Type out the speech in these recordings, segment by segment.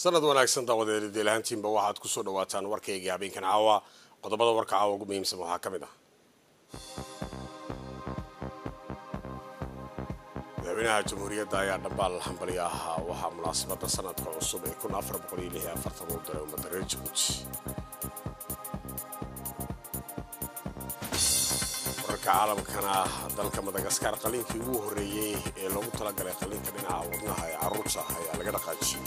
sanad wanaagsan daawadeed deelahaantiinba waxaad kusoo dhawaataan warkaygii habeenkan caawa qodobada warka caawa ugu muhiimsan waxaa ka mid ah madaxweynaha jamhuuriyadda ayaa dhambaal hambali ahaa waxaa munaasabada sanadka cusub ee kun afar boqol iyo lix iyo afartan uu diray ummadda reer jabuuti wararka caalamkana dalka madagaskar qaliinkii ugu horreeyey ee loogu talagalay qaliinka dhinaca wadnaha ee carruurta ayaa laga dhaqaajiyey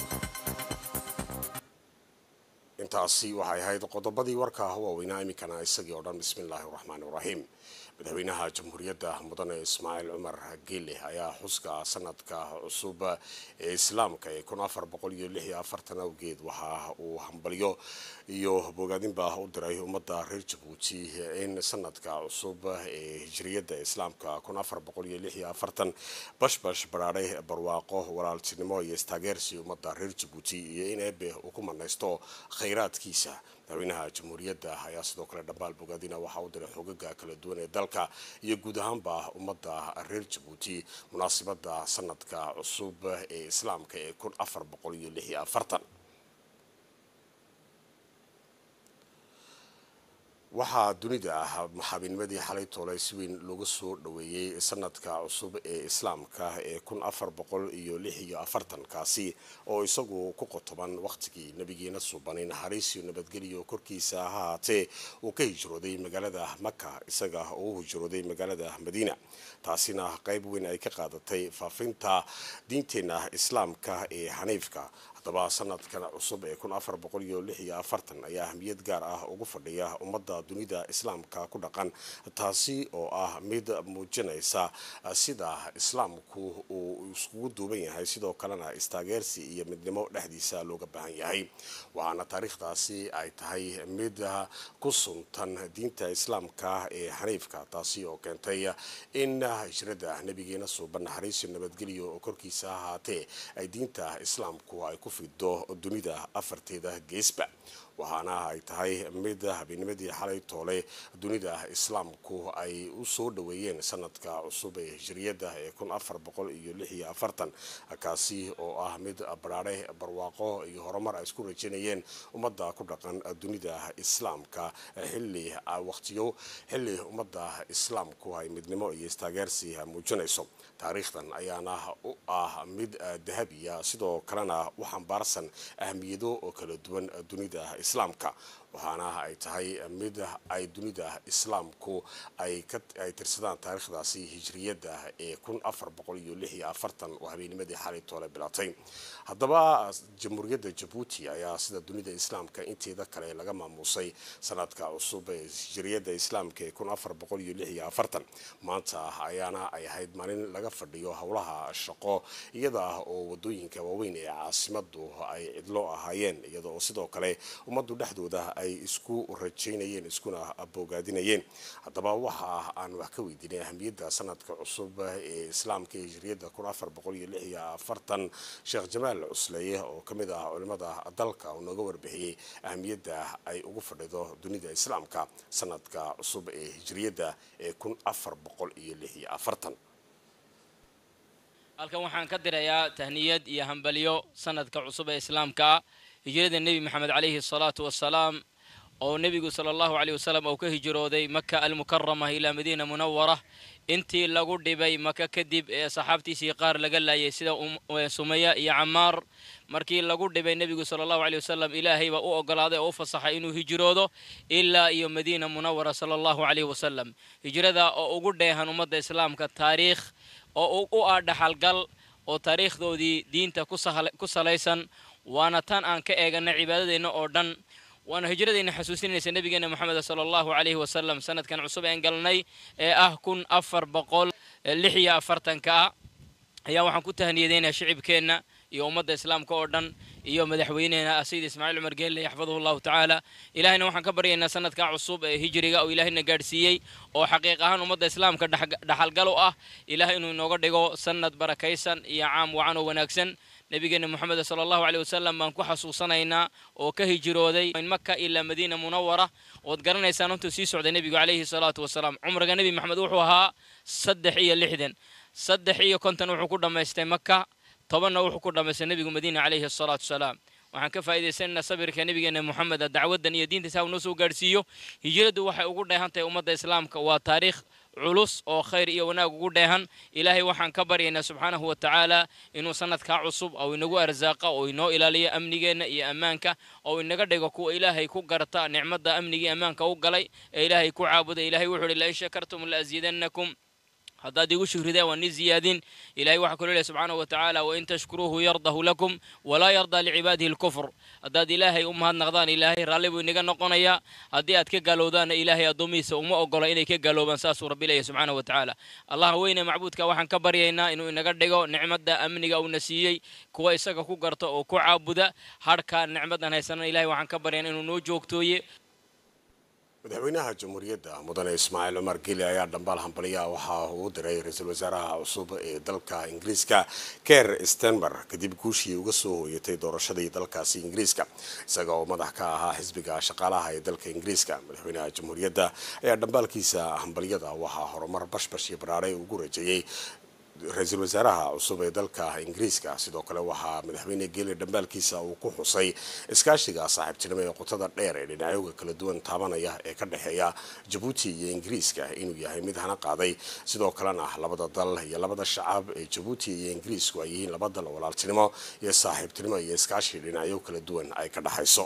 intaasi waxay ahayd qodobadii warka waaweynaa iminkana isagii oo dhan bismillaahi raxmaani raxiim madaxweynaha jamhuuriyadda mudane ismaaciil cumar geele ayaa xuska sanadka cusub ee islaamka ee kun afar boqol iyo lix iyo afartan awgeed waxa uu hambalyo iyo bogaadinba u diray ummadda reer jabuuti in sanadka cusub ee hijriyadda islaamka kun afar boqol iyo lix iyo afartan bashbash baraadhay barwaaqo walaaltinimo iyo istaageersi ummadda reer jabuuti iyo in eebe uu ku manaysto khayraadkiisa madaxweynaha jamhuuriyadda ayaa sidoo kale dhambaal bogaadina waxaa u diray xogaga kala duwan ee dalka iyo guud ahaanba ummadda reer jabuuti munaasabada sanadka cusub ee islaamka ee kun afar boqol iyo lix iyo afartan waxaa dunida ah maxaabinimadii xalay toolay si weyn looga soo dhaweeyey sanadka cusub ee islaamka ee kun afar boqol iyo lix iyo afartankaasi oo isagu ku qotoban wakhtigii nabigeena suubanay naxariis iyo nabadgelyo korkiisa ha haatee uu ka hijrooday magaalada maka isaga oo u hijrooday magaalada madiina taasina qayb weyn ay ka qaadatay faafinta diinteena islaamka ee xaniifka haddaba sanadkan cusub ee kun afar boqol iyo lix iyo afartan ayaa ahmiyad gaar ah ugu fadhiya ummadda dunida islaamka ku dhaqan taasi oo ah mid muujinaysa sida islaamku uu iskugu duuban yahay sidoo kalena istaageersi iyo midnimo dhexdiisa looga baahan yahay waxaana taariikhdaasi ay tahay mid ku suntan diinta islaamka ee xaniifka taasi oo keentay in hijrada nabigeena suuban naxariisiyo nabadgelyo oo korkiisa ahaatee ay diinta islaamku ay ku fido dunida afarteeda geesba waxaana ay tahay mid habeenimadii xalay toole dunida islaamku ay u soo dhaweeyeen sanadka cusub ee hijriyadda ee kun afar boqol iyo lix iyo afartan kaasi oo ah mid baraare barwaaqo iyo horumar ay isku rajanayeen ummadda ku dhaqan dunida islaamka xilli waqtiyo xilli ummadda islaamku ay midnimo iyo istaageersi muujinayso taariikhdan ayaana u ah mid dahabiya sidoo kalena u xambaarsan ahmiyado oo kala duwan dunida islaamka waxaana ay tahay mid ay dunida islaamku ay tirsadaan taariikhdaasi hijriyadda ee kun afar boqol iyo lix iyo afartan oo habeenimadii xalay toole bilaatay haddaba jamhuuriyadda jabuuti ayaa sida dunida islaamka inteeda kale laga maamuusay sanadka cusub ee hijriyadda islaamka ee kun afar boqol iyo lix iyo afartan maanta ayaana ay ahayd maalin laga fadhiyo howlaha shaqo iyada oo wadooyinka waaweyn ee caasimadu ay cidlo ahaayeen iyada oo sidoo kale ummaddu dhexdooda ay isku rajaynayeen iskuna bogaadinayeen haddaba waxa aan wax ka weydiinay ahamiyadda sanadka cusub ee islaamka ee hijriyadda kun afar boqol iyo lix iyo afartan sheekh jamaal cusleye oo ka mid ah culimada dalka oo nooga warbixiyey ahamiyadda ay ugu fadhido dunida islaamka sanadka cusub ee hijriyadda ee kun afar boqol iyo lix iyo afartan halkan waxaan ka dirayaa tahniyad iyo hambalyo sanadka cusub ee islaamka hijrada nebi maxamed calayhi asalaatu wassalaam oo nebigu sala allahu caleyh wasalam uu ka hijrooday maka almukarama ilaa madiina munawara intii lagu dhibay maka kadib ee saxaabtiisii qaar laga laayay sida sumaya iyo camaar markii lagu dhibay nebigu sala allahu caleyh wasalam ilaahay baa u ogolaaday oo u fasaxay inuu hijroodo ilaa iyo madiina munawara sala allahu caleyhi wasalam hijrada oo ugu dheehan ummadda islaamka taariikh oo u ah dhaxalgal oo taariikhdoodii diinta ku salaysan waana tan aan ka eegana cibaadadeenna oo dhan waana hijradeenna xasuusinaysa nebigeena moxamed sala allahu calayhi wasalam sanadkan cusub een galnay ee ah kun afar boqol lix iyo afartanka ah ayaa waxaan ku tahniyadeynayaa shicibkeenna iyo ummadda islaamka oo dhan iyo madaxweyneena sayid ismaaciil cumar geelle yaxfaduhu allahu tacaala ilahayna waxaan ka baryaynaa sanadka cusub ee hijriga oo ilaahayna gaadhsiiyey oo xaqiiq ahaan ummadda islaamka dhaxalgal u ah ilaah inuu inooga dhigo sanad barakaysan iyo caam wacan oo wanaagsan nebigeena moxamed sala allahu caleyh wasalam baan ku xasuusanaynaa oo ka hijrooday min maka ilaa madiina munawara ood garanaysaan intuu sii socday nebigu calayhi salaatu wasalaam cumriga nebi maxamed wuxuu ahaa saddex iyo lixdan saddex iyo konton wuxuu ku dhammaystay maka tobanna wuxuu ku dhammaystay nebigu madiina calayhi asalaatu wasalaam waxaan ka faa'iidaysanaynaa sabirka nebigeena moxameda dacwaddan iyo diintiisa uu noo soo gaadhsiiyo hijradu waxay ugu dheehan tahay ummadda islaamka waa taariikh culus oo khayr iyo wanaag ugu dheehan ilaahay waxaan ka baryaynaa subxaanahu wa tacaala inuu sanadkaa cusub oo inagu arsaaqa oo inoo ilaaliyo amnigeenna iyo ammaanka oo inaga dhigo kuwa ilaahay ku garta nicmadda amnigii ammaanka u galay ee ilaahay ku caabuda ilaahay wuxuu ihi lain shakartum laaziidannakum haddaad igu shukrideen waan nii ziyaadin ilahay waxaa kaloo lehy subxaanahu wa tacaala wain tashkuruuhu yardahu lakum walaa yardaa licibaadihi alkufr haddaad ilaahay u mahadnaqdaan ilaahay raalli buu inaga noqonayaa haddii aad ka gaalowdaanna ilaahay addoomihiisa uma ogola inay ka gaaloobaan saasuu rabbi leeyahy subxaanahu wa tacaala allah weyne macbuudka waxaan ka baryaynaa inuu inaga dhigo nicmadda amniga uuna siiyey kuwa isaga ku garta oo ku caabuda hadhka nicmaddan haysanana ilahay waxaan ka baryaynaa inuu noo joogtooye madaxweynaha jamhuuriyadda mudane ismaaciil cumar geli ayaa dhambaal hambaliya waxa uu diray ra-iisul wasaaraha cusub ee dalka ingiriiska ker stenmer kadib guushii uga soo hooyatay doorashadii dalkaasi ingiriiska isaga oo madax ka ahaa xisbiga shaqaalaha ee dalka ingiriiska madaxweynaha jamhuuriyadda ayaa dhambaalkiisa hambaliyada waxaa horumar bashbash iyo baraare ugu rajeeyey ra-iisul wasaaraha cusub ee dalka ingiriiska sidoo kale waxaa madaxweyne geeli dhambaalkiisa uu ku xusay iskaashiga saaxiibtinimo ee qotada dheer ee dhinacyoga kala duwan taabanaya ee ka dhexeeya jabuuti iyo ingiriiska inuu yahay mid hana qaaday sidoo kalena labada dal iyo labada shacab ee jabuuti iyo ingiriisku ay yihiin laba dal walaaltinimo iyo saaxiibtinimo iyo iskaashi dhinacyo kala duwan ay ka dhexayso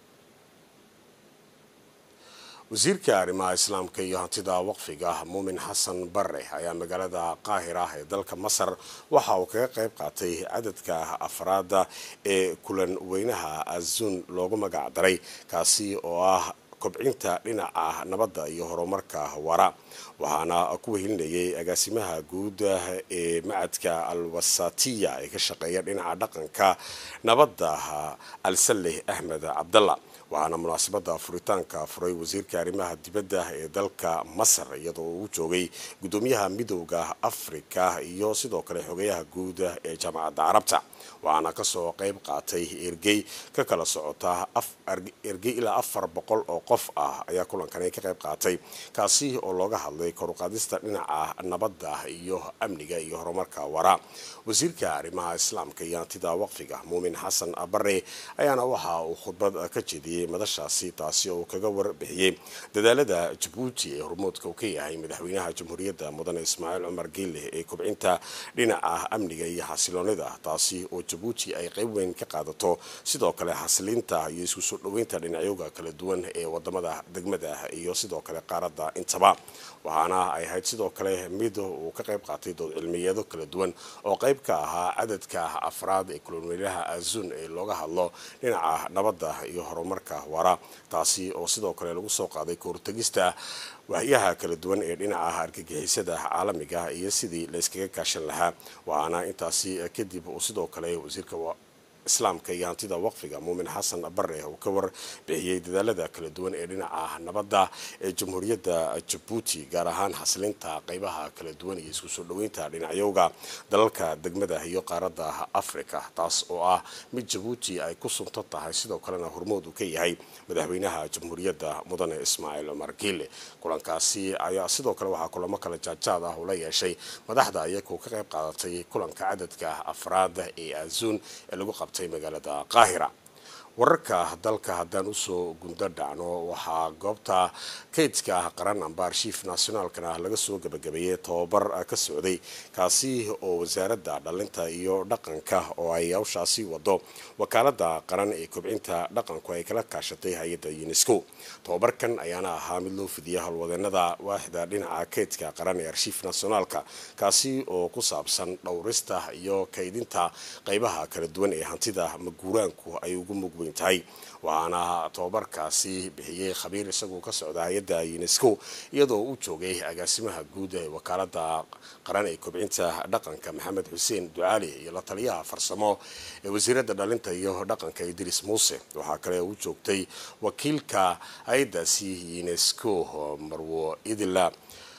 wasiirka arrimaha islaamka iyo hantida waqfiga muumin xasan bare ayaa magaalada qaahira ee dalka masar waxa uu kaga qayb qaatay cadadka afraada ee kulan weynaha azuun loogu magac daray kaasi oo ah kobcinta dhinaca nabadda iyo horumarka wara waxaana ku wehelinayay agaasimaha guud ee macadka alwasatiya ee ka shaqeeya dhinaca dhaqanka nabadda alsaleh axmed cabdalla waxaana munaasabada furitaanka furay wasiirka arrimaha dibadda ee dalka masar iyadoo uu joogay guddoomiyaha midowda afrika iyo sidoo kale xogeyaha guud ee jaamacadda carabta waxaana kasoo qayb qaatay ergey ka kala socota ergey ilaa afar boqol oo qof ah ayaa kulankani ka qayb qaatay kaasi oo looga hadlay koruqaadista dhinaca nabadda iyo amniga iyo horumarka wara wasiirka arrimaha islaamka iyo hantida waqfiga muumin xasan bare ayaana waxa uu khudbad ka jeediyey madashaasi taasi oo uu kaga warbixiyey dadaalada jabuuti ee hormoodka uu ka yahay madaxweynaha jamhuuriyadda mudane ismaaciil cumar geele ee kobcinta dhinaca amniga iyo xasiloonida taasi oo jabuuti ay qayb weyn ka qaadato sidoo kale xasilinta iyo isku soo dhoweynta dhinacyoga kala duwan ee wadamada degmada iyo sidoo kale qaaradda intaba waxaana ay ahayd sidoo kale mid uu ka qayb qaatay dood cilmiyeedo kala duwan oo qayb ka ahaa cadadka afraad ee kulonweynaha azuun ee looga hadlo dhinaca nabadda iyo horumarka wara taasi oo sidoo kale lagu soo qaaday kahortegista waxyaha kala duwan ee dhinaca argagixisada caalamiga iyo sidii la iskaga kaashan lahaa waxaana intaasi kadib uu sidoo kale wasiirka islaamka iyo hantida waqfiga muumin xasan bare uu ka warbixiyey dadaalada kala duwan ee dhinaca nabadda ee jamhuuriyadda jabuuti gaar ahaan xasilinta qeybaha kala duwan iyo isku soo dhoweynta dhinacyowga dalalka degmada iyo qaaradda africa taas oo ah mid jabuuti ay ku sunto tahay sidoo kalena hormood uu ka yahay madaxweynaha jamhuuriyadda mudane ismaaciil cumar giile kulankaasi ayaa sidoo kale waxaa kulamo kala jaadjaad ah ula yeeshay madaxda iyagoo ka qayb qaadatay kulanka cadadka afraad ee azuun ee lagu qabtay magaalada qaahira wararka dalka haddaan usoo gundo dhacno waxaa goobta kaydka qaran amba arshiif nationaalkana laga soo gabagabeeyey tobabar ka socday kaasi oo wasaaradda dhalinta iyo dhaqanka oo ay hawshaasi wado wakaalada qaran ee kobcinta dhaqanku ay kala kaashatay hay-adda unesco tobabarkan ayaana ahaa mid loo fidiyay howlwadeenada waaxda dhinaca kaydka qaran ee arshiif nationaalka kaasi oo ku saabsan dhowrista iyo kaydinta qeybaha kala duwan ee hantida maguuraanku ay ugu mugweyn tahay waxaana tobabarkaasi bixiyey khabiir isagoo ka socda hay-adda unesco iyadoo uu joogay agaasimaha guud ee wakaalada qaran ee kobcinta dhaqanka maxamed xuseen ducaali iyo la taliyaha farsamo ee wasiiradda dhalinta iyo dhaqanka idris muuse waxaa kale uu joogtay wakiilka hay-addaasi unesco marwo idila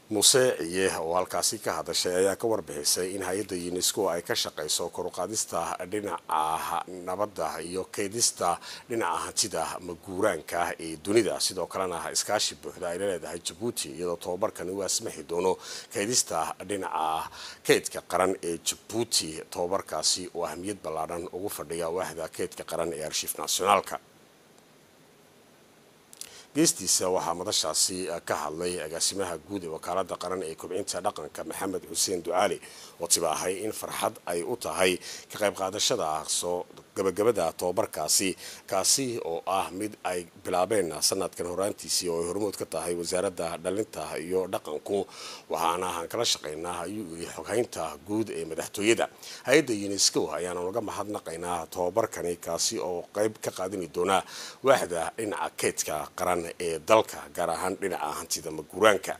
muuse ciye oo halkaasi ka hadashay ayaa ka warbixisay in hay-adda unesco ay ka shaqayso koruqaadista dhinaca nabadda iyo keydista dhinaca hantida maguuraanka ee dunida sidoo kalena iskaashi buuxda ay la leedahay jabuuti iyadoo tobabarkani uu asmaxi doono keydista dhinaca keydka qaran ee jabuuti tobabarkaasi oo ahmiyad ballaadhan ugu fadhiya waaxda keydka qaran ee arshiif nationaalka geestiisa waxaa madashaasi ka hadlay agaasimaha guud ee wakaalada qaran ee kobcinta dhaqanka maxamed xuseen ducaali oo tibaahay in farxad ay u tahay ka qayb qaadashada soo gabagabada tobabarkaasi kaasi oo ah mid ay bilaabeen sanadkan horaantiisii oo ay hormood ka tahay wasaaradda dhalinta iyo dhaqanku waxaana aan kala shaqaynaa ayuu yiri xoghaynta guud ee madaxtooyada hay-adda unesco ayaana uga mahadnaqaynaa tobabarkani kaasi oo qayb ka qaadani doona waaxda dhinaca keydka qaran ee dalka gaar ahaan dhinaca hantida maguuraanka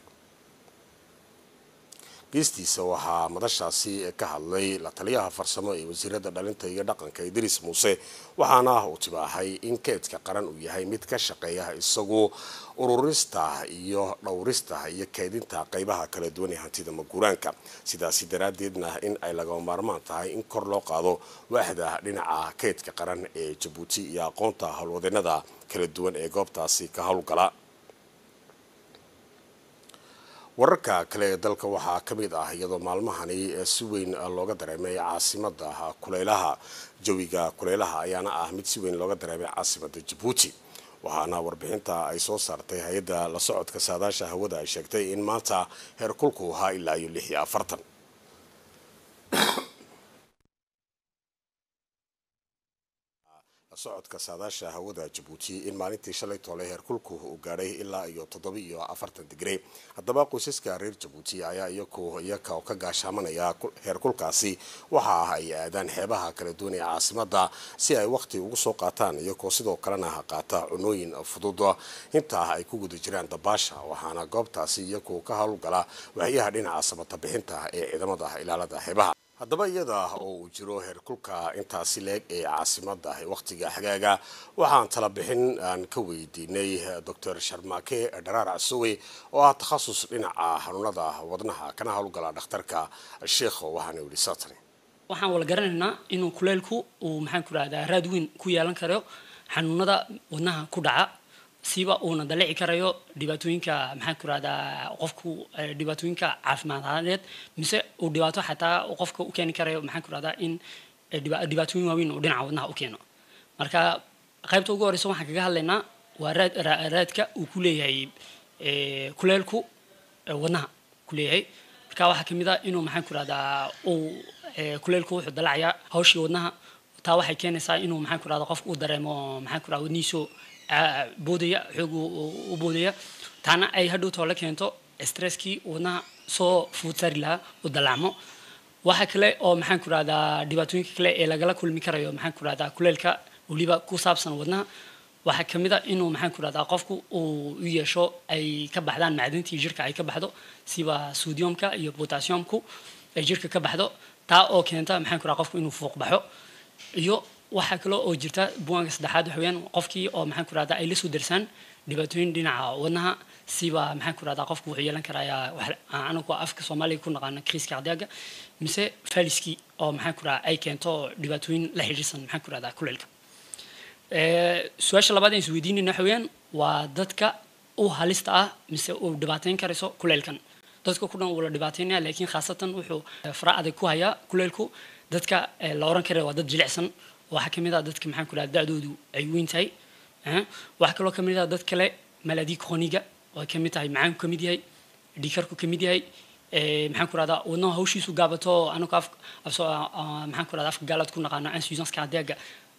geestiisa waxaa madashaasi ka hadlay la taliyaha farsamo ee wasiirada dhalinta iyo dhaqanka idris muuse waxaana uu tibaahay in keydka qaran uu yahay mid ka shaqeeya isagu ururista iyo dhowrista iyo keydinta qeybaha kala duwan ee hantida maguuraanka sidaasi daraaddeedna in ay lagama maarmaan tahay in kor loo qaado waaxda dhinaca keydka qaran ee jabuuti iyo aqoonta howlwadeenada kala duwan ee goobtaasi ka howlgala wararka kale ee dalka waxaa ka mid ah iyadoo maalmahani si weyn looga dareemay caasimada kuleylaha jawiga kuleylaha ayaana ah mid si weyn looga dareemay caasimada jabuuti waxaana warbixinta ay soo saartay hay-adda la socodka saadaasha hawada ay sheegtay in maanta heerkulku ahaa ilaa iyo lix iyo afartan socodka saadaasha hawada jabuuti in maalintii shalay toole heerkulku uu gaadhay ilaa iyo toddoba iyo afartan digri haddaba qoysaska reer jabuuti ayaa iyaku iyaka oo ka gaashaamanaya heerkulkaasi waxa ay aadaan xeebaha kala duwan ee caasimada si ay waqti ugu soo qaataan iyagoo sidoo kalena qaata cunooyin fudud intaa ay ku guda jiraan dabaasha waxaana goobtaasi iyaku ka howlgala waxyaha dhinaca samata bixinta ee ciidamada ilaalada xeebaha haddaba iyada oo uu jiro heerkulka intaasi leeg ee caasimada waqtiga xagaaga waxaan tala bixin aan ka weydiinay docor sharmaake dharaar casowe oo ah takhasus dhinaca xanuunada wadnaha kana howlgala dhakhtarka sheekho waxaana yidhi saatan waxaan wala garanaynaa inuu kuleylku uu maxaan ku rahdaa raad weyn ku yeelan karo xanuunada wadnaha ku dhaca siba uuna dalici karayo dhibaatooyinka maxaan ku rahdaa qofku dhibaatooyinka caafimaadadeed mise uu dhibaato xataa qofka u keeni karayo maxaan ku rahdaa in dhibaatooyin waaweyn uu dhinaca wadnaha u keeno marka qaybta ugu horeysa waxaan kaga hadlaynaa waa raad raadka uu ku leeyahay kuleelku wadnaha ku leeyahay marka waxaa kamid a inuu maxaan ku rahdaa uu kuleelku wuxuu dalacayaa hawshii wadnaha taa waxay keenaysaa inuu maxaan ku rahdaa qofka uu dareemo maxaan ku rahdaa wadnihiisu boodaya xoog u boodaya taana ay hadhow too la keento stresskii wadnaha soo fuud sari lahaa u dalacmo waxa kale oo maxaan ku rahdaa dhibaatooyinka kale ee lagala kulmi karayo maxaan ku rahdaa kuleelka weliba ku saabsan wadnaha waxaa kamid a inuu maxaan ku rahdaa qofku uu u yeesho ay ka baxdaan macdintii jirka ay ka baxdo siba sodiumka iyo potassiumku ay jirka ka baxdo taa oo keenta maxaan ku rahdaa qofku inuu fuuq baxo iyo waxaa kaloo oo jirta buwaanka saddexaad waxa weeyaan qofkii oo maxaan ku rahdaa ay la soo darsaan dhibaatooyin dhinaca wadnaha siba maxaan ku rahdaa qofku wuxuu yeelan karayaa anagu afka soomaaliga ku naqaana kriiska cardiaga mise faliskii oo maxaan ku rahdaa ay keento dhibaatooyin la xidhiirsan maxaan ku rahdaa kuleelka su-aasha labaad aan isweydiinayna waxa weeyaan waa dadka u halista ah mise uu dhibaateyn karayso kuleelkan dadka ku dhan wuu la dhibaateynaya laakiin khaasatan wuxuu fara adag ku hayaa kuleelku dadka la oran karaya waa dad jilicsan waxaa kamid ah dadka maxaan ku rahda da-doodu ay weyn tahay waxaa kaloo kamid ah dad kale maladi chroniga oo ay kamid tahay macaanku kamid yahay dhiikarku kamid yahay maxaan ku rahdaa wadnaha hawshiisu gaabato anagu af maxaan ku rahdaa afka gaalaad ku naqaano insuffisance cardiaga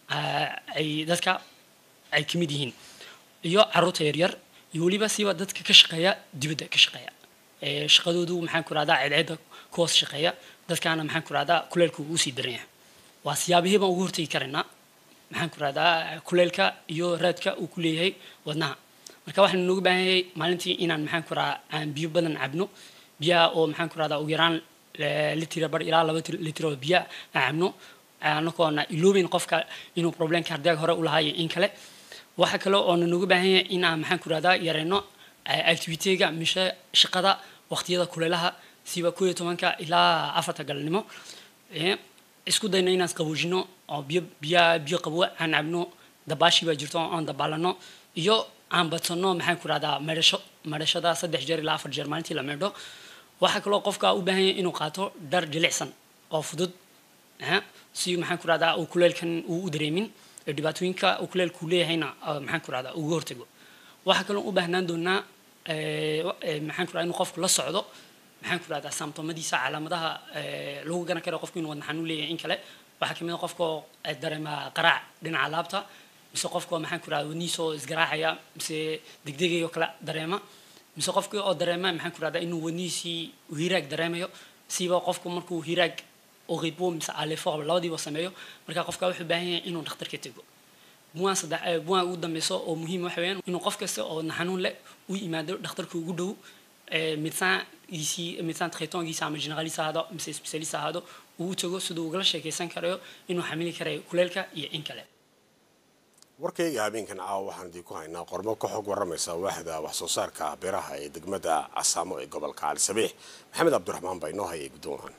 ay dadka ay kamid yihiin iyo caruurta yaryar iyo weliba siba dadka ka shaqeeya dibadda ka shaqeeya shaqadoodu maxaan ku rahdaa ceedceedda kuhoos shaqeeya dadkaana maxaan ku rahdaa kuleelku uu sii daran yahay waa siyaabihii baan ugu hortegi karaynaa maxaan ku rahdaa kuleelka iyo raadka uu ku leeyahay wadnaha marka waxaanu nooga baahan yahay maalintii inaan maxaan ku rahdaa aan biyo badan cabno biyaha oo maxaan ku rahdaa ugu yaraan litira bar ilaa laba litr oo biyo aan cabno anagoona iloobeyn qofka inuu problemka cardiaga hore u lahaayo in kale waxa kale oona nooga baahan yahay in aan maxaan ku rahdaa yareyno activitega mise shaqada waqtiyada kuleelaha siba koo iyo tobanka ilaa afarta galnimo isku dayno inaan qaboojino oo biyo biya biyo qabo aan cabno dabaashi baa jirto aan dabaalano iyo aan badsano maxaan ku rahdaa meedhasho meedhashada saddex jeer ilaa afar jeer maalintii la meedho waxaa kaloo qofka u baahan yahay inuu qaato dhar jilicsan oo fudud si maxaan ku rahdaa uu kuleelkan uu u dareemin dhibaatooyinka uu kuleelku leeyahayna maxaan ku rahdaa uga hortago waxaa kaloo u baahnaan doonaa maxaan ku rahdaa inuu qofku la socdo maxaan ku rahdaa saamtomadiisa calaamadaha lagu garan karo qofku inuu wadna xanuun leeyahay in kale waxaa kamid a qofka dareema qaraac dhinaca laabta mise qofka maxaan ku rahdaa wadnihiisa oo isgaraacaya mise degdegay oo kale dareema mise qofka oo dareema maxaan ku rahdaa inuu wadnihiisii hiraag dareemayo siba qofku markuu hiraag oqibo mise alefor labadiiba sameeyo marka qofka wuxuu baahan yahay inuu dhakhtarka tego buwaan saddex buwaan ugu dambeyso oo muhiim waxa weeyaan inuu qof kasta oo naxanuun leh u yimaado dhakhtarka ugu dhow médecingiisii médecin traitangiisa ama generalist ahaado mise specialist ahaado uu tago siduu ugala sheekaysan karayo inuu xamili karayo kuleelka iyo in kale warkayga habeenkan caawa waxaan idin ku haynaa qormo ka xog waramaysa waaxda wax soo saarka beeraha ee degmada casaamo ee gobolka cali sabiix maxamed cabdiraxmaan baa inoo hayay gudoomahan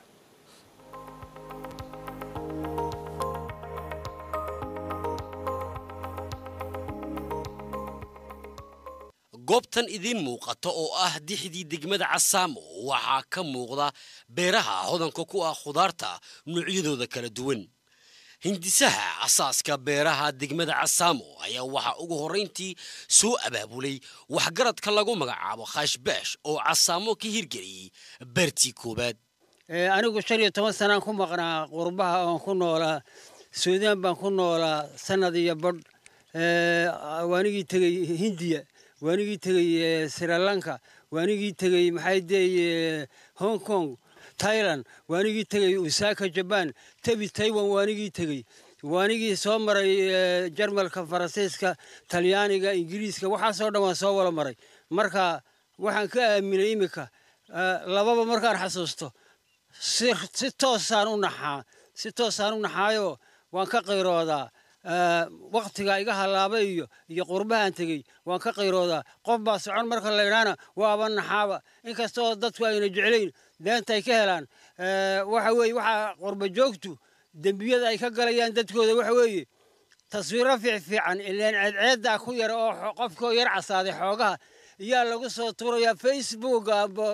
goobtan idiin muuqata oo ah dixdii degmada casaamo waxaa ka muuqda beeraha hodanka ku ah khudaarta noocyadooda kala duwan hindisaha asaaska beeraha degmada casaamo ayaa waxaa ugu horrayntii soo abaabulay waxgaradka lagu magacaabo khashbaash oo casaamo ka hirgeliyey beertii koowaad anigu shan iyo toban sanaan ku maqnaa qurbaha oon ku noolaa suudaan baan ku noolaa sanad iyo badh waanigii tegey hindiya waanigii tegey srilanka waanigii tegey maxay deeye hong kong thailand waanigii tegey usaka jaban tebi taiwan waanigii tegey waanigii soo maray jarmalka faransiiska talyaaniga ingiriiska waxaasoo dhan waan soo wala maray marka waxaan ka aaminay iminka lababa markaan xasuusto si toosaan u naxaa si toosaan u naxaayo waan ka qayroodaa waktiga iga halaabay iyo iyo qurbahaan tegey waan ka qayroodaa qof baa socon marka laydhaana waaba naxaaba inkastoo dadku ayna jeclayn deenta ay ka helaan waxa weeye waxaa qurba joogtu dembiyada ay ka galayaan dadkooda waxa weeye taswiiro fiicfiican ileen ceedceeddaa ku yar oo qofkoo yar casaaday xoogaha iyaa lagu soo tuurayaa facebook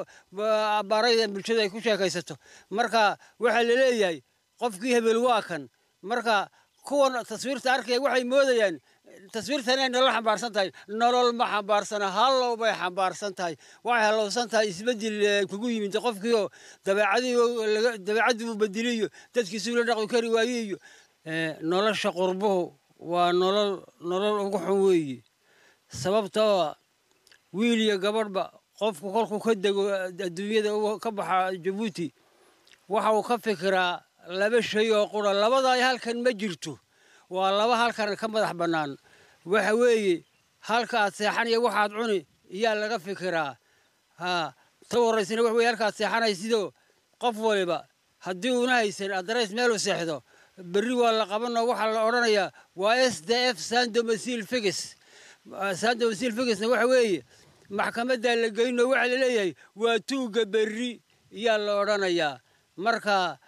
barayda bulshada ay ku sheekaysato marka waxaa la leeyahay qofkii hebel waa kan marka kuwan taswiirta arkaya waxay moodayaan taswiirtan inay nolol xambaarsan tahay nolol ma xambaarsana hallow bay xambaarsan tahay waxay hallowsan tahay isbeddel kugu yimid qofkiioo dabeecadii dabeecaddii uu bedeliyo dadkiisuu la dhaqi kari waaye iyo nolosha qurbuhu waa nolol nolol ugu xun weeye sababtoo wiil iyo gabadhba qofku kolkuu ka dego adduunyada ka baxa jabuuti waxa uu ka fikiraa laba shay oo qura labadaa halkan ma jirto waa laba halkan ka madax bannaan waxa weeye halka aad seexanaya waxaad cuni iyaa laga fikiraa ha ta horraysana wax weye halkaad seexanaysidoo qof waliba haddii uuna haysan adarays meelu seexdo berri waa la qabanoo waxaa la odhanayaa waa s d f sandomasil figis sandomasil figisna waxa weeye maxkamaddaa la geynoo waxaa la leeyahay waa tuugga berri iyaa la odhanayaa marka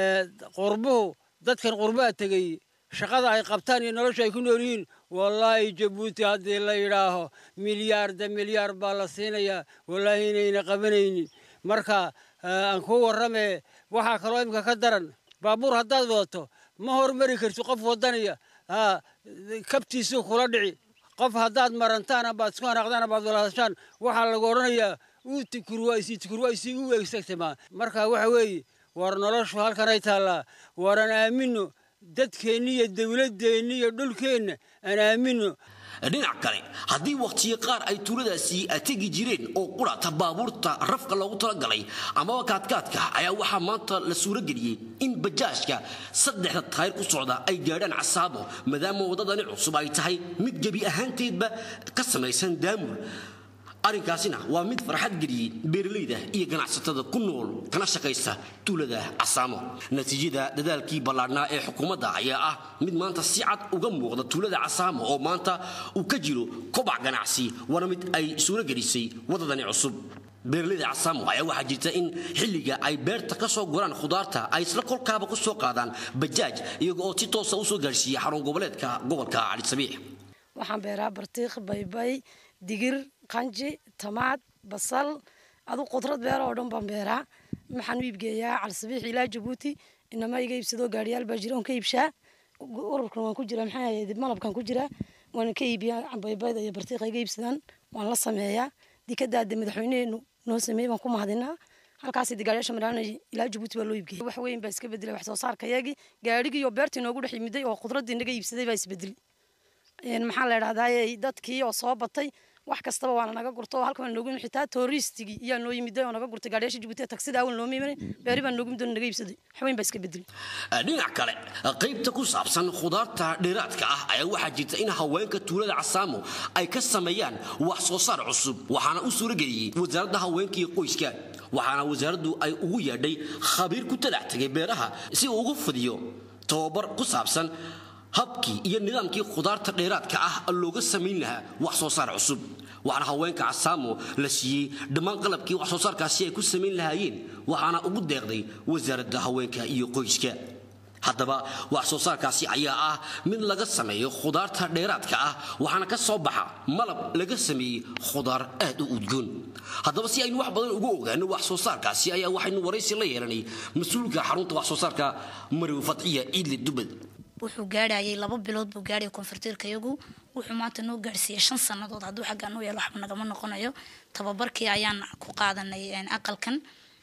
qurbuhu dadkan qurbaha tegey shaqada ay qabtaan iyo nolosha ay ku nool yihiin wallaahi jabuuti haddii la yidhaaho milyaarda milyaar baa la siinayaa wallaahi inayna qabanaynin marka aan kuu warramee waxaa kaloo imika ka daran baabuur haddaad wadato ma hormari karti qof wadanaya kabtiisuu kula dhici qof haddaad marantaan abaad isku hanaaqdaan abaad walaadashaan waxaa lagu odhanayaa uu tikurwaysi tikurwaysi u weegsagtamaa marka waxa weeye war noloshu halkanay taallaa waran aamino dadkeenni iyo dowladdeenni iyo dhulkeenna aan aamino dhinac kale haddii wakhtiyo qaar ay tuuladaasi tegi jireen oo qurata baabuurta rafka loogu talagalay amaba kaadkaadka ayaa waxaa maanta la suurageliyey in bajaajka saddexda taayir ku socda ay gaadhaan casaabo maadaama waddadani cusub ay tahay mid gebi ahaanteedba ka samaysan daamul arrinkaasina waa mid farxad geliyey beeralayda iyo ganacsatada ku nool kana shaqaysta tuulada casaamo natiijada dadaalkii ballaadhnaa ee xukuumadda ayaa ah mid maanta si cad uga muuqda tuulada casaamo oo maanta uu ka jiro kobac ganacsi waana mid ay suuro gelisay waddadani cusub beeraleyda casaamo ayaa waxaa jirta in xilliga ay beerta ka soo guraan khudaarta ay isla kolkaaba ku soo qaadaan bajaaj iyaga oo si toosa usoo gaarsiiya xarun goboleedka gobolka cali sabiix waxaan beeraa bartiikh baybay digir qanji tamaad basal adu qudrad beera oo dhan baan beeraa waxaan u iibgeeyaa calisabiix ilaa jabuuti inama iga iibsadoo gaariyaal baa jira oon ka iibshaa ururkan waan ku jira maxaa ahayd malabkan ku jira waan ka iibiyaa baybayda iyo bartiikha iga iibsadaan waan la sameeyaa dikadaade madaxweyneheenu noo sameeyey baan ku mahadinaa halkaas digaaryaasha maraana ilaa jabuuti baa loo iibgeeyay wax weyn baa iska bedelay wax soo saarka yagii gaarigii iyo beertii noogu dhex yimiday oo khudraddii naga iibsaday baa isbedelay maxaa la idhahdaa dadkii oo soo batay wax kastaba waana naga gurto oo halkan noogu yimid xitaa touristigii iyaa noo yimiday oo naga gurtay gaadhiyaasha jabuuti tagsida awal nooma imanin beeri baa noogu yimid oo naga iibsaday wax weyn baa iska bedelay dhinac kale qaybta ku saabsan khudaarta dheeraadka ah ayaa waxaa jirta in haweenka tuulada casaamo ay ka sameeyaan wax soo saar cusub waxaana u suurageliyey wasaaradda haweenka iyo qoyska waxaana wasaaraddu ay ugu yeedhay khabiir ku talax tagay beeraha si uu ugu fidiyo tababar ku saabsan habkii iyo nidaamkii khudaarta dheeraadka ah looga samayn lahaa wax soo saar cusub waxaana haweenka casaamo la siiyey dhammaan qalabkii wax soo saarkaasi ay ku samayn lahaayeen waxaana ugu deeqday wasaaradda haweenka iyo qoyska haddaba wax soo saarkaasi ayaa ah mid laga sameeyo khudaarta dheeraadka ah waxaana ka soo baxa malab laga sameeyey khudaar aad u udgoon haddaba si aynu wax badan ugu ogaano wax soo saarkaasi ayaa waxaynu waraysi la yeelanay mas-uulka xarunta wax soo saarka mariw fadciya ciidle dubad wuxuu gaadhayay laba bilood buu gaadhaya koonfurtiirka iyagu wuxuu maanta noo gaadhsiiyey shan sannadood hadduu xaggaa noo yeelo waxba nagama noqonayo tababarkii ayaan ku qaadanay aqalkan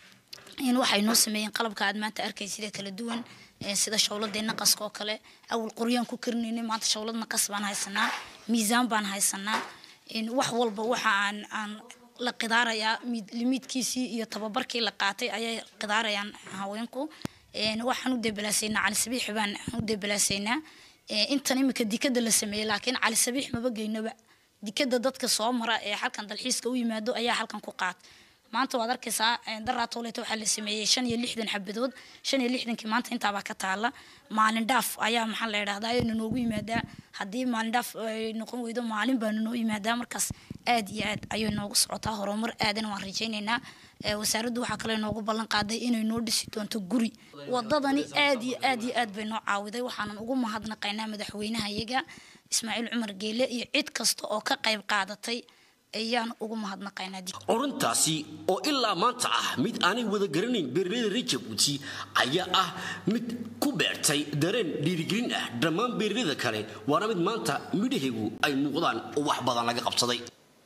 in waxay noo sameeyeen qalabka aad maanta arkay sida kala duwan sida shawladii naqaska oo kale awal qoryaan ku karinaynay maanta shawlad naqas baan haysanaa miisaan baan haysanaa wax walba waxa aan aan la qidaarayaa limiidkiisii iyo tababarkii la qaatay ayay qidaarayaan haweenku waxaan u debalaasaynaa cali sabiix baan u debalaasaynaa intan imika dikada la sameeyey laakiin cali sabiix maba geynaba dikada dadka soo mara ee halkan dalxiiska u yimaado ayaa halkan ku qaat maanta waad arkaysaa daraa tooleeta waxaa la sameeyey shan iyo lixdan xabadood shan iyo lixdankii maanta intaabaa ka taala maalin dhaaf ayaa maxaa la idhahdaa ayayna noogu yimaadaa haddii maalin dhaaf ay noqon weydo maalin baanu noo yimaadaa markaas aad iyo aad ayay noogu socotaa horumar aadana waan rajaynaynaa wasaaraddu waxaa kale noogu ballan qaaday inay noo dhisi doonto guri wadadani aad iyo aad iyo aad bay noo caawiday waxaanan ugu mahadnaqaynaa madaxweynaha iyaga ismaaciil cumar geele iyo cid kasta oo ka qayb qaadatay ayaan ugu mahadnaqaynaa orintaasi oo ilaa maanta ah mid aanay wada garanayn beeraleyda reer jabuuti ayaa ah mid ku beertay dareen dhiirigelin ah dhammaan beeraleyda kale waana mid maanta midhaheegu ay muuqdaan oo wax badan laga qabsaday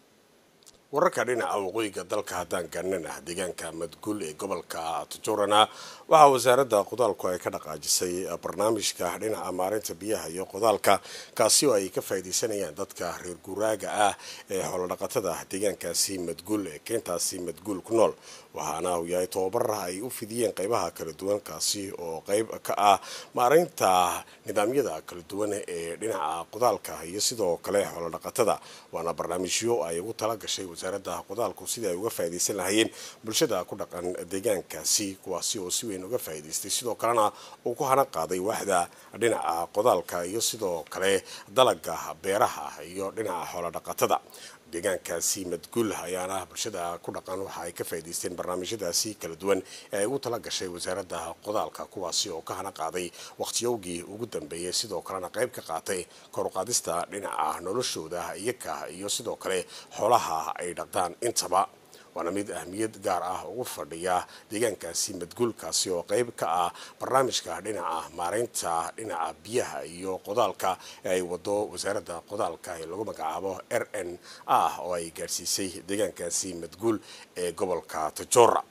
wararka dhinaca waqooyiga dalka haddaan garanana deegaanka madguul ee gobolka tujurana waxaa wasaaradda qodaalku ay ka dhaqaajisay barnaamijka dhinaca maarinta biyaha iyo qodaalka kaasi oo ay ka faa'iidaysanayaan dadka reer guuraaga ah ee xoolodhaqatada deegaankaasi madguul ee keentaasi madguul ku nool waxaana uu yahay tababara ay u fidiyeen qeybaha kala duwan kaasi oo qeyb ka ah maareynta nidaamyada kala duwan ee dhinaca qodaalka iyo sidoo kale xoolodhaqatada waana barnaamijyo ay ugu tala gashay wasaaradda qodaalku sidii ay uga faa'iidaysan lahayeen bulshada ku dhaqan deegaankaasi kuwaasi oo si weyn uga faa'iidaystay sidoo kalena uu ku hana qaaday waaxda dhinaca qodaalka iyo sidoo kale dalaga beeraha iyo dhinaca xoolodhaqatada deegaankaasi madguul ayaana bulshada ku dhaqan waxa ay ka faa'iidaysteen barnaamijyadaasi kala duwan ee ay ugu tala gashay wasaaradda qodaalka kuwaasi oo ka hana qaaday waqtiyowgii ugu dambeeyey sidoo kalena qayb ka qaatay koruqaadista dhinaca noloshooda iyaka iyo sidoo kale xoolaha ay dhaqdaan intaba waana mid ahmiyad gaar ah ugu fadhiya deegaankaasi madguulkaasi oo qayb ka ah barnaamijka dhinaca maareynta dhinaca biyaha iyo qodaalka ee ay wado wasaaradda qodaalka ee lagu magacaabo r n ah oo ay gaadhsiisay deegaankaasi madguul ee gobolka tajora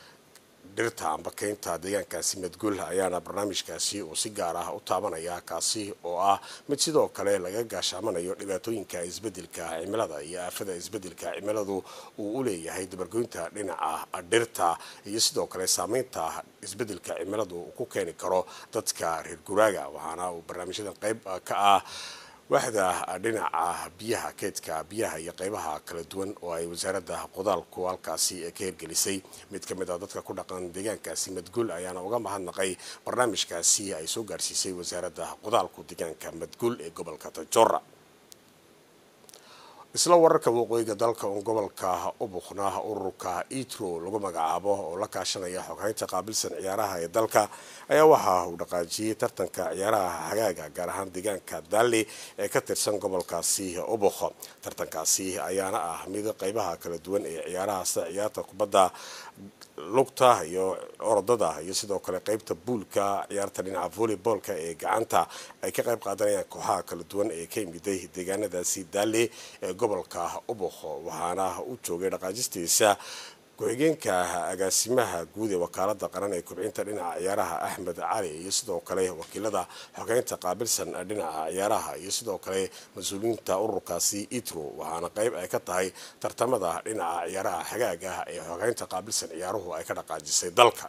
dhirta amba keynta deegaankaasi madguul ayaana barnaamijkaasi uu si gaar ah u taabanaya kaasi oo ah mid sidoo kale laga gaashaamanayo dhibaatooyinka isbedelka cimilada iyo aafada isbedelka cimiladu uu u leeyahay dabargoynta dhinaca dhirta iyo sidoo kale saameynta isbedelka cimiladu uu ku keeni karo dadka reer guraaga waxaana uu barnaamijyadan qayb ka ah waaxda dhinaca biyaha keydka biyaha iyo qaybaha kala duwan oo ay wasaaradda qodaalku halkaasi ka hirgelisay mid ka mid a dadka ku dhaqan deegaankaasi madguul ayaana uga mahadnaqay barnaamijkaasi ay soo gaarsiisay wasaaradda qodaalku deegaanka madguul ee gobolka tajora isla wararka waqooyiga dalka uun gobolka ubuqna ururka itro lagu magacaabo oo la kaashanaya xoghaynta qaabilsan ciyaaraha ee dalka ayaa waxa uu dhaqaajiyey tartanka ciyaaraha hagaaga gaar ahaan deegaanka daali ee ka tirsan gobolkaasi ubuq tartankaasi ayaana ah mid qeybaha kala duwan ee ciyaaraha sida ciyaarta kubadda lugta iyo orodada iyo sidoo kale qeybta buulka ciyaarta dhinaca volleyboolka ee gacanta ay ka qayb qaadanayaan kooxaha kala duwan ee ka yimiday deegaanadaasi daali ee gobolka ubuq waxaana u joogay dhaqaajistiisa ku-xigeenka agaasimaha guud ee wakaalada qaran ee kubcinta dhinaca ciyaaraha axmed cali iyo sidoo kale wakiilada xogeynta qaabilsan dhinaca ciyaaraha iyo sidoo kale mas-uuliyiinta ururkaasi itro waxaana qeyb ay ka tahay tartamada dhinaca ciyaaraha xagaaga ee xogeynta qaabilsan ciyaaruhu ay ka dhaqaajisay dalka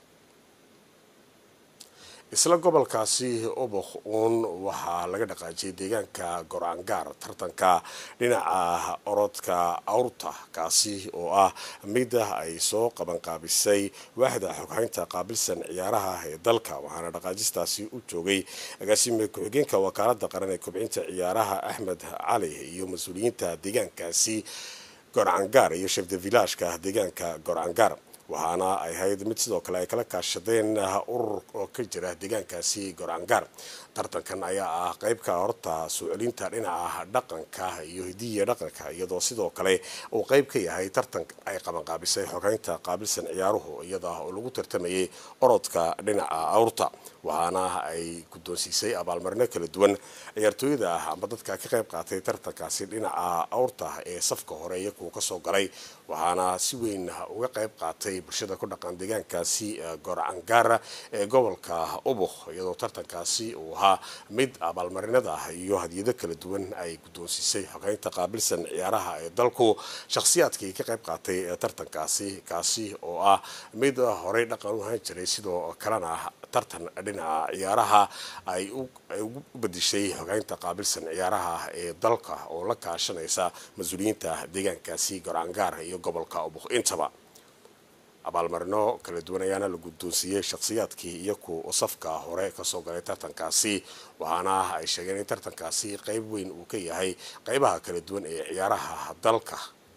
isla gobolkaasi ubuq uun waxaa laga dhaqaajiyay deegaanka goraangaar tartanka dhinaca orodka awrta kaasi oo ah mida ay soo qabanqaabisay waaxda xoghaynta qaabilsan ciyaaraha ee dalka waxaana dhaqaajistaasi u joogay agaasime ku-xigeenka wakaalada qaran ee kubcinta ciyaaraha axmed cali iyo mas-uuliyiinta deegaankaasi gorangaar iyo shef de villageka deegaanka gorangaar waxaana ay ahayd mid sidoo kale ay kala kaashadeen urur oo ka jira deegaankaasi gorangaar tartankan ayaa ah qeybka horta soo celinta dhinaca dhaqanka iyo hidiya dhaqanka iyadoo sidoo kale uu qeyb ka yahay tartan ay qabanqaabisay xogeynta qaabilsan ciyaaruhu iyada oo lagu tartamayay orodka dhinaca awrta waxaana ay guddoonsiisay abaalmarino kala duwan ciyaartooyada ah amba dadka ka qayb qaatay tartankaasi dhinaca awrta ee safka hore iyo kuwa kasoo galay waxaana si weyn uga qayb qaatay bulshada ku dhaqan deegaankaasi goracangaara ee gobolka ubuq iyadoo tartankaasi uu ahaa mid abaalmarinada iyo hadiyado kala duwan ay guddoonsiisay xogeynta qaabilsan ciyaaraha ee dalku shakhsiyaadkii ka qayb qaatay tartankaasi kaasi oo ah mid horey dhaqan u ahaan jiray sidoo kalena tartan dhinaca ciyaaraha ay ugu bedishay xogeynta qaabilsan ciyaaraha ee dalka oo la kaashanaysa mas-uuliyiinta deegaankaasi goraangaar iyo gobolka ubuq intaba abaalmarino kala duwan ayaana la guddoonsiiyey shakhsiyaadkii iyo ku safka hore kasoo galay tartankaasi waxaana ay sheegeen in tartankaasi qeyb weyn uu ka yahay qeybaha kala duwan ee ciyaaraha dalka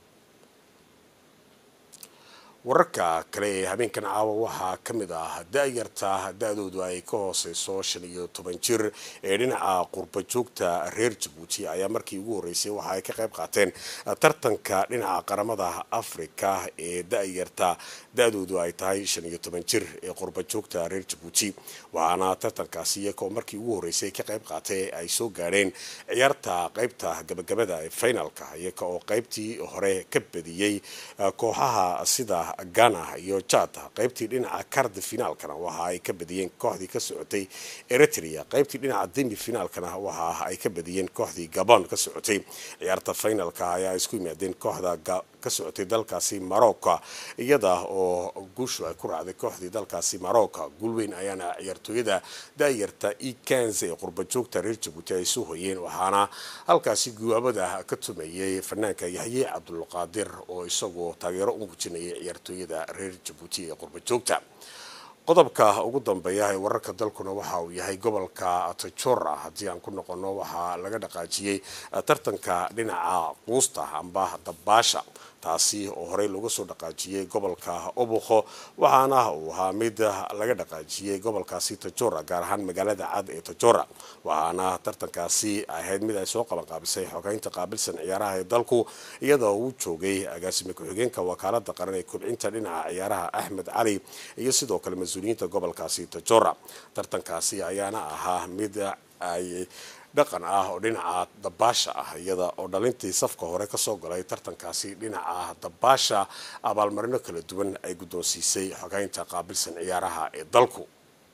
wararka kale ee habeenkan caawa waxaa ka mid ah da-yarta da-doodu ay ka hooseyso shan iyo toban jir ee dhinaca qurba joogta reer jabuuti ayaa markii ugu horreysay waxa ay ka qayb qaateen tartanka dhinaca qaramada afrika ee da-yarta da-doodu ay tahay shan iyo toban jir ee qurba joogta reer jabuuti waxaana tartankaasi iyagoo markii ugu horreysay ka qayb qaatay ay soo gaadheen ciyaarta qeybta gabagabada ee finalka iyaga oo qeybtii hore ka badiyey kooxaha sida ghana iyo jada qeybtii dhinaca kardi finaalkana waxa ay ka badiyeen kooxdii ka socotay eritrea qeybtii dhinaca demi finaalkana waxa ay ka badiyeen kooxdii gabon ka socotay ciyaarta finalka ayaa isku yimaadeen kooxda ka socotay dalkaasi marocco iyada oo guushu ay ku raacday kooxdii dalkaasi marocco guulweyn ayaana ciyaartooyada da-yarta ekans ee qurba joogta reer jabuuti ay soo hoyeen waxaana halkaasi guwaabada ka tumayay fanaanka yaxye cabdulqaadir oo isagoo taageero u muujinayay ciyaartooyada reer jabuuti ee qurba joogta qodobka ugu dambeeya ee wararka dalkuna waxa uu yahay gobolka tajora haddii aan ku noqono waxaa laga dhaqaajiyey tartanka dhinaca quusta amba dabaasha taasi oo horey looga soo dhaqaajiyey gobolka obuqo waxaana uu ahaa mid laga dhaqaajiyey gobolkaasi tajora gaar ahaan magaalada cad ee tajora waxaana tartankaasi ahayd mid ay soo qabanqaabisay xogeynta qaabilsan ciyaaraha ee dalku iyadoo uu joogay agaasime ku-xigeenka wakaalada qaran ee kubcinta dhinaca ciyaaraha axmed cali iyo sidoo kale mas-uuliyiinta gobolkaasi tajora tartankaasi ayaana ahaa mid ay dhaqan ah oo dhinaca dabaasha ah iyada oo dhalintii safka hore kasoo galay tartankaasi dhinaca dabaasha abaalmarino kala duwan ay guddoonsiisay xogeynta qaabilsan ciyaaraha ee dalku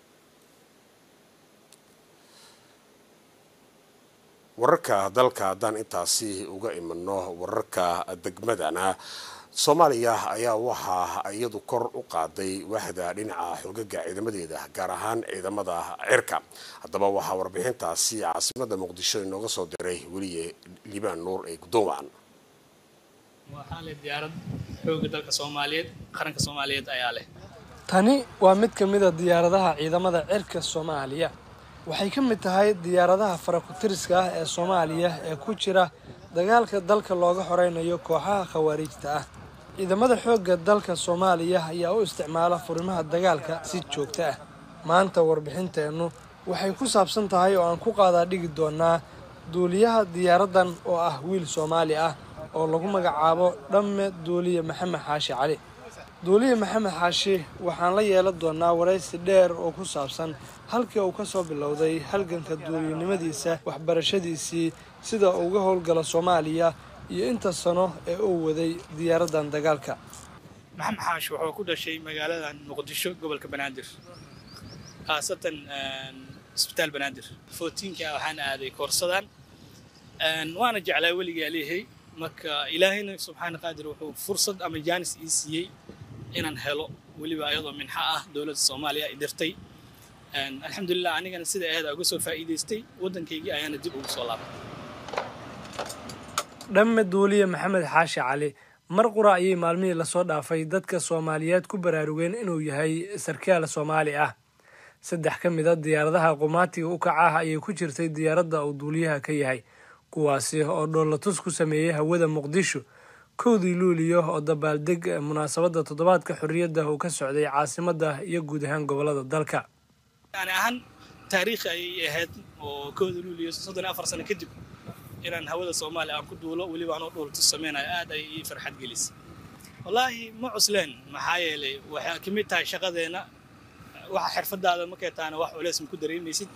wararka dalka haddaan intaasi uga imano wararka degmadana soomaaliya ayaa waxaa iyadu kor u qaaday waaxda dhinaca xoogaga ciidamadeeda gaar ahaan ciidamada cirka haddaba waxaa warbixintaasi caasimada muqdisho inooga soo diray weliye liibaan nuur ee guddoonwacan waxaa leh diyaarad xooga dalka soomaaliyeed qaranka soomaaliyeed ayaa leh tani waa mid ka mid a diyaaradaha ciidamada cirka soomaaliya waxay ka mid tahay diyaaradaha farakutiriska ah ee soomaaliya ee ku jira dagaalka dalka looga xoreynayo kooxaha khawaariijta ah ciidamada xoogga dalka soomaaliya ayaa u isticmaala furimaha dagaalka si joogto ah maanta warbixinteennu waxay ku saabsan tahay oo aan ku qaadaa dhigi doonaa duuliyaha diyaaraddan oo ah wiil soomaali ah oo lagu magacaabo dhamme duuliye maxamed xaashi cali duuliye maxamed xaashi waxaan la yeelan doonaa waraysi dheer oo ku saabsan halkii uu ka soo bilowday halganka duuliyanimadiisa waxbarashadiisii sida uu uga howlgalo soomaaliya iyo inta sano ee uu waday diyaaraddan dagaalka maxamed xaashi wuxuu ku dhashay magaalada muqdisho gobolka banaadir khaasatan isbitaal banaadir footiinka waxaan aaday koorsadan waana jeclaa weligaa leeyahay marka ilaahayna subxaana qaadir wuxuu fursad ama jaanis ii siiyey inaan helo weliba ayadoo minxa ah dowladda soomaaliya ay dirtay alxamdulilah anigana sida aheeda uga soo faa'iidaystay waddankaygii ayaana dib ugu soo laabay dhamme duuliye maxamed xaashi cali mar qura ayay maalmihii lasoo dhaafay dadka soomaaliyeed ku baraarugeen inuu yahay sarkaal soomaali ah saddex ka mid a diyaaradaha qumaatiga u kaca ah ayay ku jirtay diyaaradda uu duuliyaha ka yahay kuwaasi oo dhoolatus ku sameeyey hawada muqdisho kowdii luuliyo oo dabaaldeg munaasabadda toddobaadka xorriyadda uu ka socday caasimadda iyo guud ahaan gobollada dalka yani ahaan taariikhi ayay ahayd oo kooda luuliyo soddon iyo afar sano kadib inaan hawada soomaaliya aan ku duulo weliba anoo dhoolatus sameynayo aad ay ii farxad gelisay wallaahi ma cusleen maxaa yeelay waxay ka mid tahay shaqadeenna waxa xirfadaada markay tahana wax culeys ma ku dareemaysid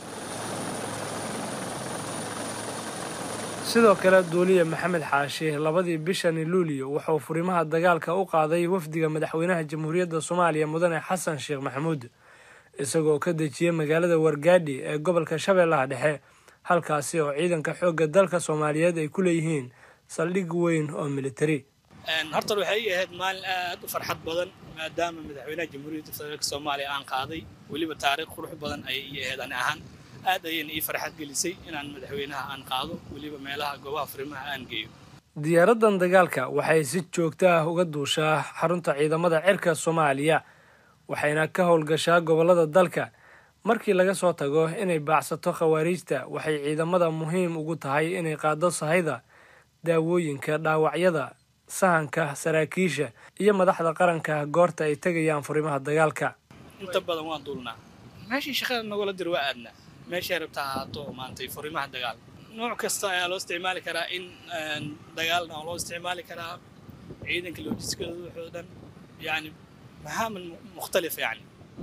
sidoo kale duuliye maxamed xaashi labadii bishani luuliyo wuxuu furimaha dagaalka u qaaday wafdiga madaxweynaha jamhuuriyadda soomaaliya mudane xasan sheekh maxamuud isagoo ka dejiyey magaalada wargaadhi ee gobolka shabeellaha dhexe halkaasi oo ciidanka xoogga dalka soomaaliyeed ay ku leeyihiin saldhig weyn oo militari horta waxay ii ahayd maalin aad u farxad badan maadaama madaxweynaha jamhuuriyadda federaalk soomaaliya aan qaaday weliba taariikh qurux badan ayay ii ahayd ani ahaan aad ayayna ii farxad gelisay inaan madaxweynaha aan qaado weliba meelaha goobaha furimaha aan geeyo diyaaraddan dagaalka waxay si joogto ah uga duushaa xarunta ciidamada cirka soomaaliya waxayna ka howlgashaa gobollada dalka markii laga soo tago inay baacsato khawaariijta waxay ciidamada muhiim ugu tahay inay qaado sahayda daawooyinka dhaawacyada sahanka saraakiisha iyo madaxda qaranka goorta ay tegayaan furimaha dagaalka inta badan waan duulnaa meeshii shaqada nagula dir waa aadnaa meeshay rabta ahaato maantay furimaha dagaal nooc kasta ayaa loo isticmaali karaa in dagaalna loo isticmaali karaa ciidanka lojiskada waxoo dhan yani maxaamal mukhtalif yani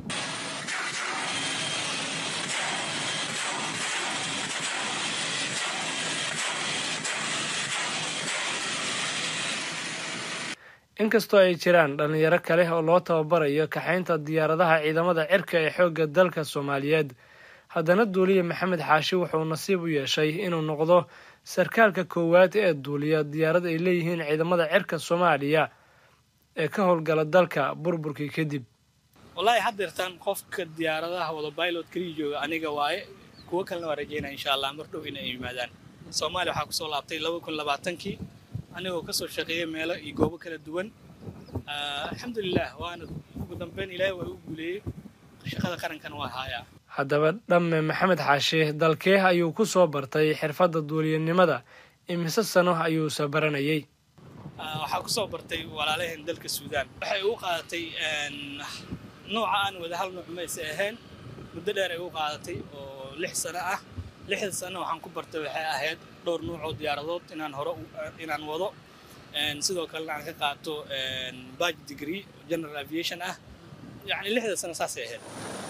inkastoo ay jiraan dhalinyaro kale oo loo tababarayo kaxaynta diyaaradaha ciidamada cirka ee xoogga dalka soomaaliyeed haddana duuliye maxamed xaashi wuxuu nasiib u yeeshay inuu noqdo sarkaalka koowaad ee duuliya diyaarad ay leeyihiin ciidamada cirka soomaaliya ee ka howlgala dalka burburkii kadib wallaahi haddeertaan qofka diyaaradaha wada pilot kaliya jooga aniga waaye kuwo kalena waa rajeynaya insha allah mar dhow inay yimaadaan soomaaliya waxaa kusoo laabtay laba kun labaatankii anigoo kasoo shaqeeya meelo iyo goobo kala duwan alxamdulilah waana ugu dambeyn ilaahay waa u guuleeyey shaqada qarankan waa haayaa haddaba dhamme maxamed xaashi dalkee ayuu ku soo bartay xirfadda duuliyanimada imise sano ayuuse baranayay waxaa kusoo bartay walaalaheen dalka suudaan waxay ugu qaadatay nooca aan wada hal nooc mayse ahayn muddo dheer ay ugu qaadatay oo lix sano ah lixda sano waxaan ku bartay waxay ahayd dhowr nuuc oo diyaaradood inaan hore inaan wado sidoo kalena aan ka qaato badge degree general aviation ah yacni lixda sano saasay ahayd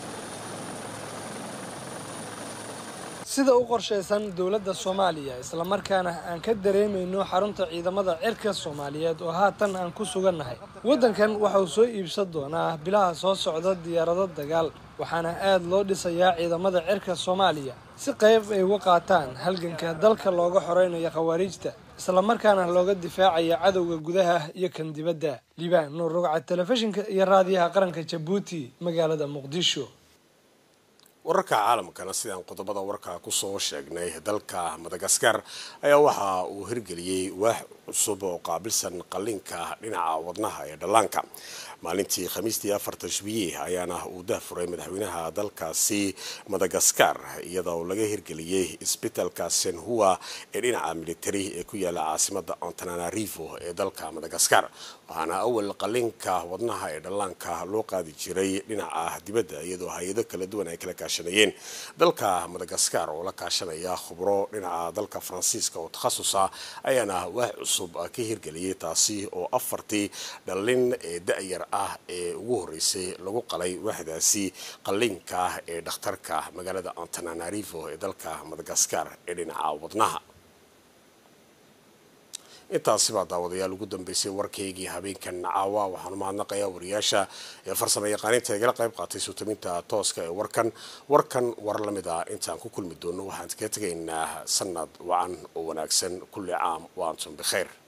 sida u qorshaysan dowladda soomaaliya islamarkaana aan ka dareemayno xarunta ciidamada cirka soomaaliyeed oo haatan aan ku sugannahay waddankan waxa uu soo iibsan doonaa bilaha soo socda diyaarado dagaal waxaana aad loo dhisayaa ciidamada cirka soomaaliya si qayb ay uga qaataan halganka dalka looga xoreynayo khawaariijta islamarkaana looga difaacayo cadowga gudaha iyo kan dibadda liibaan nuur rogca telefishinka iyo raadiyaha qaranka jabuuti magaalada muqdisho wararka caalamkana sidaan qodobada warka kusoo sheegnay dalka madagaskar ayaa waxa uu hirgeliyey waax cusub oo qaabilsan qalliinka dhinaca wadnaha ee dhallaanka maalintii khamiistii afarta jubiye ayaana uu dahfuray madaxweynaha dalkaasi madagaskar iyada oo laga hirgeliyey isbitalka senhua ee dhinaca militari ee ku yaala caasimada antananarivo ee dalka madagaskar waxaana awal qalinka wadnaha ee dhallaanka loo qaadi jiray dhinaca dibadda iyadoo hay-ado kala duwan ay kala kaashanayeen dalka madagaskar oo la kaashanaya khubro dhinaca dalka faransiiska oo takhasusa ayaana wax cusub ka hirgeliyay taasi oo afartii dhallin ee da-yar ah ee ugu horeysay lagu qalay waxdaasi qalliinka ee dhakhtarka magaalada antananarivo ee dalka madagaskar ee dhinaca wadnaha intaasi baa daawadayaal ugu dambeysay warkaygii habeenkan caawa waxaanu mahadnaqayaa wariyaasha ee farsamo yaqaaninta igala qayb qaatay suutaminta tooska ee warkan warkan war la mid ah intaan ku kulmi doono waxaan kaga tegaynaa sanad wacan oo wanaagsan kulli caam wa antum bikhayr